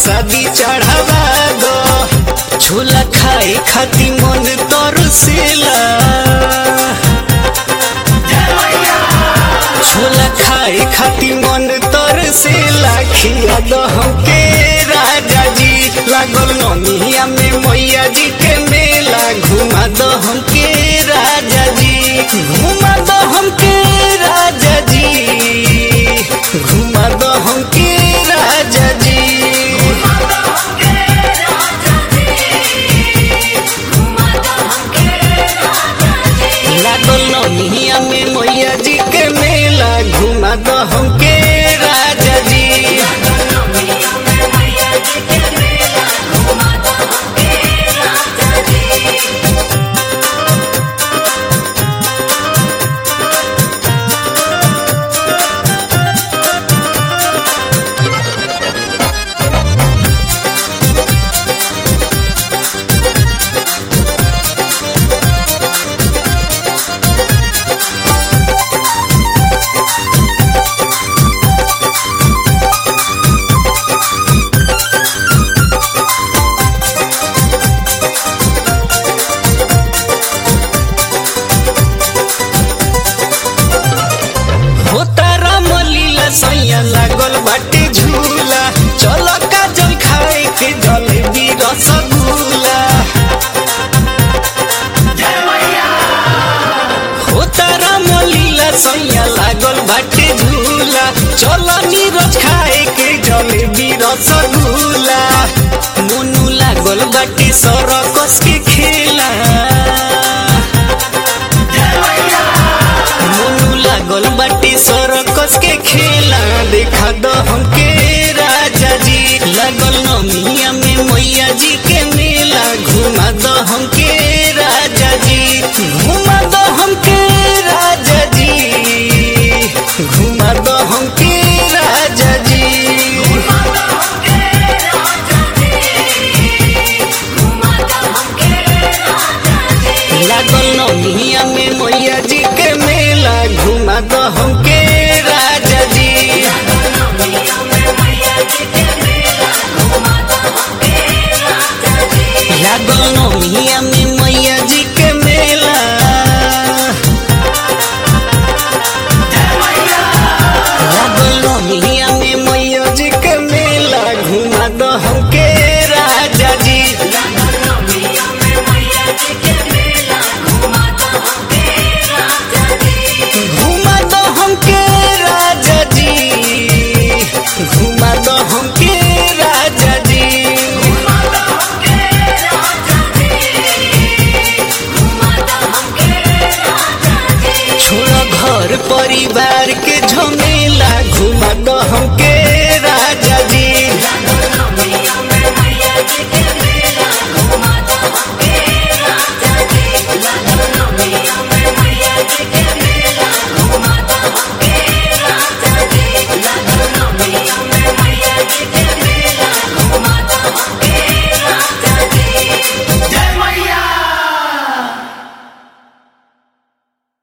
प्रसादी चढ़ावा दो छोला खाए खाती मन तरसेला छोला खाए खाती मन तरसेला खिया दो हमके राजा जी लागल नमिया में मैया जी के मेला घुमा दो हमके राजा जी घुमा दो हमके राजा जी घुमा दो हमके राजा जी लागल नमिया में मैया जी के मेला घुमा दो हमके राजा जी होता राम लीला सैया लागल बाटे झूला चल काजल खाए के जलेबी रसगुल्ला होता राम लीला सैया लागल बाटे झूला चल नीरज खाए के जलेबी रसगुल्ला मुनु लागल बाटे सरकस के खेला मोनू लागल बाटी सरकस के खेला देखा दो हमके राजा जी लागल नमिया में मैया जी के मेला घुमा दो हमके राजा जी घुमा दो हमके राजा जी घुमा दो हमके राजा जी लागल नमिया में मैया जी के मेला घुमा दो हमके राजा जी लागल नमिया में मैया जी के मेला लागल नमिया में मैया जी के मेला घुमा दो हमके राजा जी घुमा दो हमके राजा जी घुमा दो हमके राजा जी छोड़ घर परिवार के झमेला घुमा दो हमके